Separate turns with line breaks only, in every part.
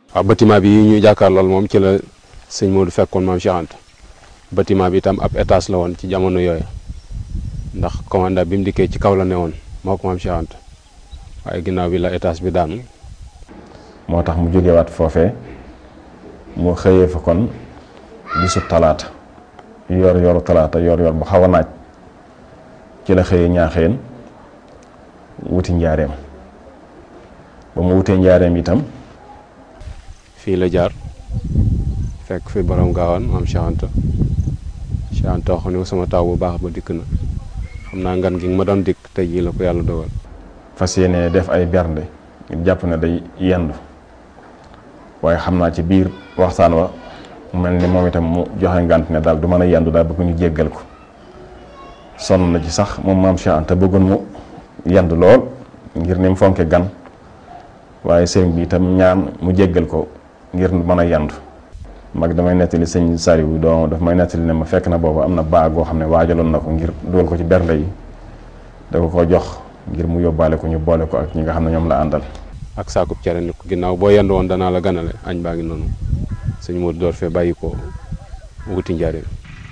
waaw bâtiment bi ñu jàkkaar lool moom ci la sëñ Modou fekkoon maam Cheikh Anta bâtiment bi itam ab étage la woon ci jamono yooyu ndax commandant bi mu dikkee ci kaw la ne woon moo ko maam Cheikh Anta waaye ginnaaw bi la étage bi daanu
moo tax mu jógewaat foofee mu xëyee fa kon bisu talaata yor yoru talaata yor yor bu xaw a naaj ci la xëyee ñaaxeen wuti njaareem ba mu wutee njaareem itam
fii la jaar fekk fi borom gaawaan maam Cheikh Anta Cheikh Anta wax ne ko sama taw bu baax ba dikk na xam naa ngan gi nga ma doon dikk tey jii la ko yàlla dogal
fas yéene def ay bernde ngir jàpp ne day yendu waaye xam naa ci biir waxtaan wa mu mel ni moom itam mu joxe ngànt ne daal du mën a yendu daal bëgg ñu jéggal ko sonn na ci sax moom maam Cheikh Anta bëggoon mu yendu lool ngir ni mu fonke gan waaye sëriñ bi itam ñaan mu jéggal ko ngir mën a yendu mag damay nettali sëñ Sariwu doo daf may nettali ne ma fekk na boobu am na baag goo xam ne waajaloon na ko ngir dugal ko ci bernde yi da ko ko jox ngir mu yóbbaale ko ñu boole ko ak ñi nga xam ne ñoom la àndal
ak saakub cere ni ko ginnaaw boo yendu woon danaa la ganale añ baa ngi noonu sëñ Modou door fee bàyyi ko wuti njaareem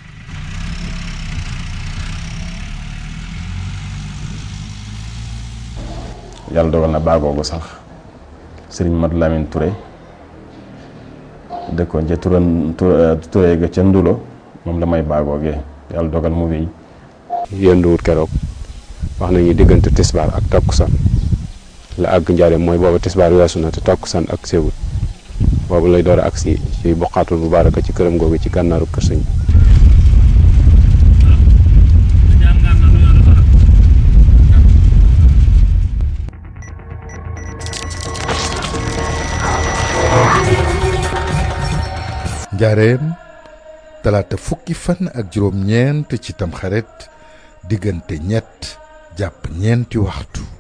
yàlla dogal na baagoogu sax sëriñ Madou Lamine Touré dëkkoon ca turan Touré ga ca Ndulo moom la may baagoogee yàlla dogal mu wéy
yenduwut keroog wax nañu diggante tisbaar ak takkusaan la àgg njaareem mooy booba tisbaar weesu na te takkusaan ak séewut boobu lay door a agsi ci boqaatul mubaaraka ci këram googu ci gànnaaru kër sëñ
njaareem talaata fukki fan ak juróom-ñeent ci tamxarit diggante ñett jàpp ñeenti waxtu